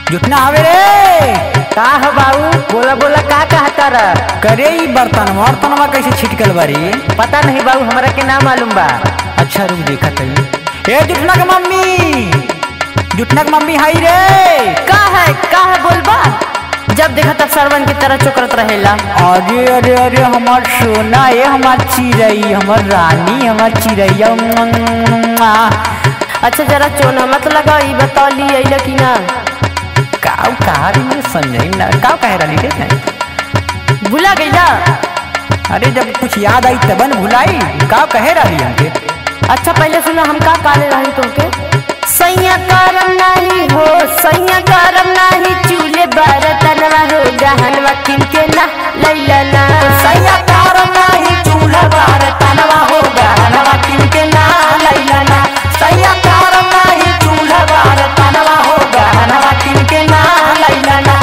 जुटना हवे रे का ह बाबू बोला बोला का कहता रह करे ई बर्तन बर्तनवा कैसे छिटकल बारी पता नहीं बाबू हमरा के ना मालूम बा अच्छा रुक देखा तई ए जुटना के मम्मी जुटना के मम्मी हाई रे का है का है बोलबा जब देखा तब सरवन की तरह चोकरत रहेला अरे अरे अरे हमार सोना ये हमार चिड़ई हमार रानी हमार चिड़ैया मुआ। अच्छा जरा चोना मत लगा ई बता ली अइला कि ना काऊ कहा रही मुझे समझाई ना काऊ कह रही रे नहीं भुला गईला अरे जब कुछ याद आई तबन भुलाई काऊ कहे रही हमके अच्छा पहले सुना हम का काले रही तुमके सैया करम नहीं हो सैया करम नहीं चूल्हे बरतनवा हो गहनवा किनके ना लैला ना सैया कारम नाही चूल्हा बार तनवा हो गहनवा किनके ना लैला ना सैया कारम नाही चूल्हा बार तनवा हो गहनवा किनके ना लैला ना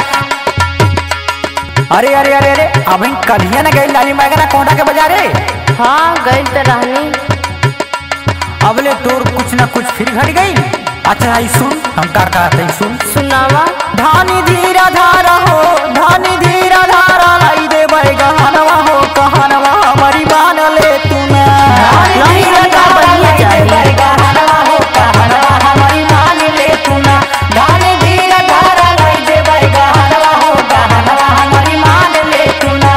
अरे अरे अरे अरे अभी कलिया ना गई लाली मैगना कोंडा के बाजारे हाँ गई तो रहनी अबले तोर कुछ ना कुछ फिर घट गई अच्छा आई सुन हम का कहते हैं सुन सुनावा धानी धीरा धारा हो धानी धीरा धारा लाई दे गहनवा हो कहनवा हमारी मान ले तू ना नहीं लगा बढ़िया चाहिए। गहनवा हो कहनवा हमारी मान ले तू ना धानी धीरा धारा लाई दे गहनवा हो कहनवा हमारी मान ले तू ना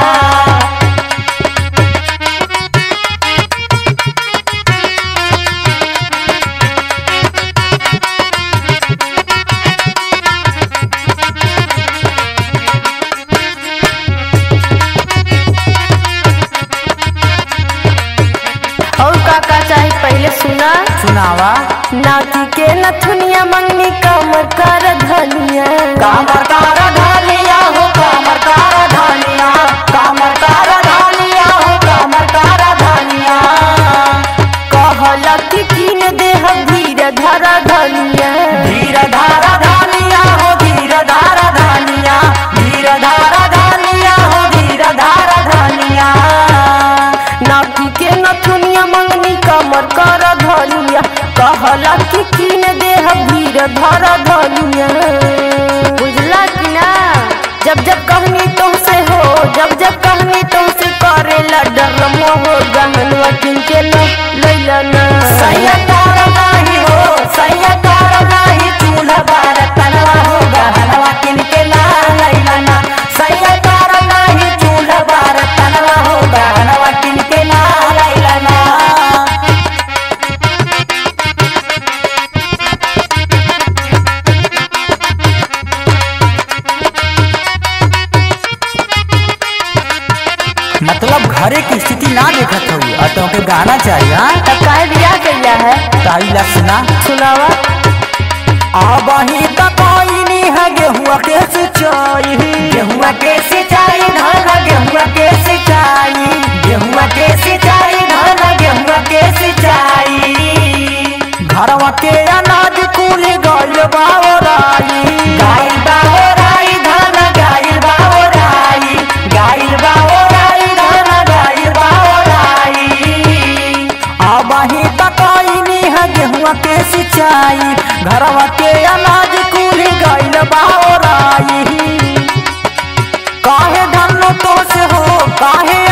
और का का चाहिए पहले सुना सुनावा नाती के नथुनिया मंगनी कमर कर धनिया कामर कार धानिया हो कामर कार धानिया कामर कार धानिया हो कामर कार धानिया कहला कि कीन दे हम धीर धरा धनिया धीर धारा धानिया हो धीर धारा धानिया धीर धारा धानिया हो धीर धारा धानिया नाती के नथुनिया मंगनी कमर कर धनिया कहला कि कीन दे हम धीर धरा धनिया बुझला कि ना जब जब कहनी तुमसे हो जब जब कहनी तुमसे करेला डर मोह गहनवा किनके न लैला ना सैया कार नाही हो सैया कार नाही चूल्हा बार तनवा हो गहनवा किनके ला लैला ना सैया कार नाही चूल्हा बार तनवा हो गहनवा किनके ला लैला ना मतलब घरे की स्थिति ना देखत हो और तुमके गाना चाहिए हाँ तब काहे बियाह कैला है ताई ला सुना सुनावा आबही तक आईनी है गेहुआ के सिंचाई गेहुआ के सिंचाई धान गेहुआ के सिंचाई गेहुआ के सिंचाई धान गेहुआ के सिंचाई घरवा के अनाज कुल गल बावराई गाइल बावराई धान गाइल बावराई गाइल बावराई धान गाइल बावराई आबाही तकाईनी है गेहुआ के सिंचाई घरवा के अनाज कुल गइल बावराई काहे धन तो से हो काहे